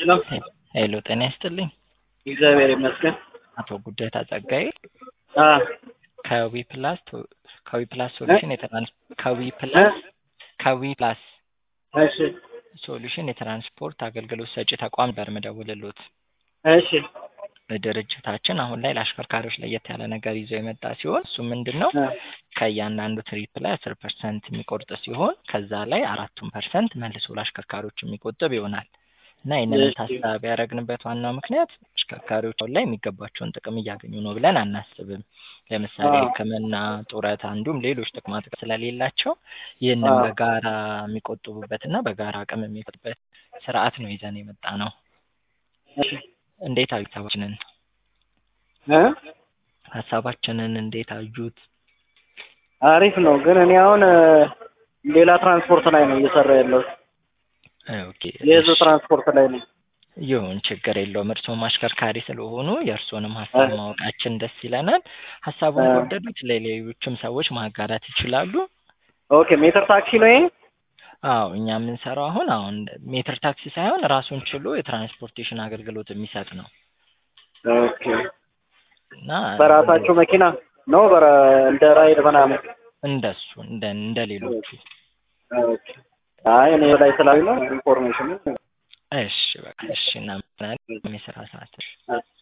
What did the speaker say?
ሄሎ ሄሎ ጤና ይስጥልኝ። እግዚአብሔር ይመስገን። አቶ ጉደታ ጸጋዬ አ ከዊ ፕላስ ቶ- ከዊ ፕላስ ሶሉሽን የትራንስ ከዊ ፕላስ ከዊ ፕላስ እሺ ሶሉሽን የትራንስፖርት አገልግሎት ሰጪ ተቋም ጋር መደውልሎት እሺ ድርጅታችን አሁን ላይ ለአሽከርካሪዎች ለየት ያለ ነገር ይዞ የመጣ ሲሆን እሱ ምንድን ነው አ ከእያንዳንዱ ትሪፕ ላይ አስር ፐርሰንት የሚቆርጥ ሲሆን ከዛ ላይ አራቱን ፐርሰንት መልሶ ለአሽከርካሪዎች የሚቆጥብ ይሆናል እና ይህንን እሺ። ታሳቢ ያደረግንበት ዋናው ምክንያት አሽከርካሪዎች አሁን ላይ የሚገባቸውን ጥቅም እያገኙ ነው ብለን አናስብም። ለምሳሌ አዎ። ሕክምና፣ ጡረታ እንዲሁም ሌሎች ጥቅማ ጥቅም ስለሌላቸው ይህንን አዎ። በጋራ የሚቆጥቡበትና በጋራ አቅም የሚፈጥበት ስርዓት ነው ይዘን የመጣ ነው። እሺ እንዴት አዩት ሀሳባችንን? እ ሀሳባችንን እንዴት አዩት? አሪፍ ነው። ግን እኔ አሁን እ፣ ሌላ ትራንስፖርት ላይ ነው እየሰራ ያለሁት። ኦኬ የህዝብ እሺ። ትራንስፖርት ላይ ነው። ይሁን ችግር የለውም። እርስዎም አሽከርካሪ ስለሆኑ የእርስዎንም ሀሳብ እ። ማወቃችን ደስ ይለናል። ሀሳቡን እ። ከወደዱት ለሌሎችም ሰዎች ማጋራት ይችላሉ። ኦኬ ሜትር ታክሲ ነው ይሄ? አዎ እኛ የምንሰራው አሁን አሁን ሜትር ታክሲ ሳይሆን ራሱን ችሎ የትራንስፖርቴሽን አገልግሎት የሚሰጥ ነው ኦኬ እና በራሳቸው መኪና ነው በረ እንደ ራይድ ምናምን? እንደሱ እንደ እንደ ሌሎቹ። ኦኬ አይ እኔ ላይ ስላሉ ነው ኢንፎርሜሽን እሺ በቃ እሺ እናመሰግናለን። የስራ ሰዓት እ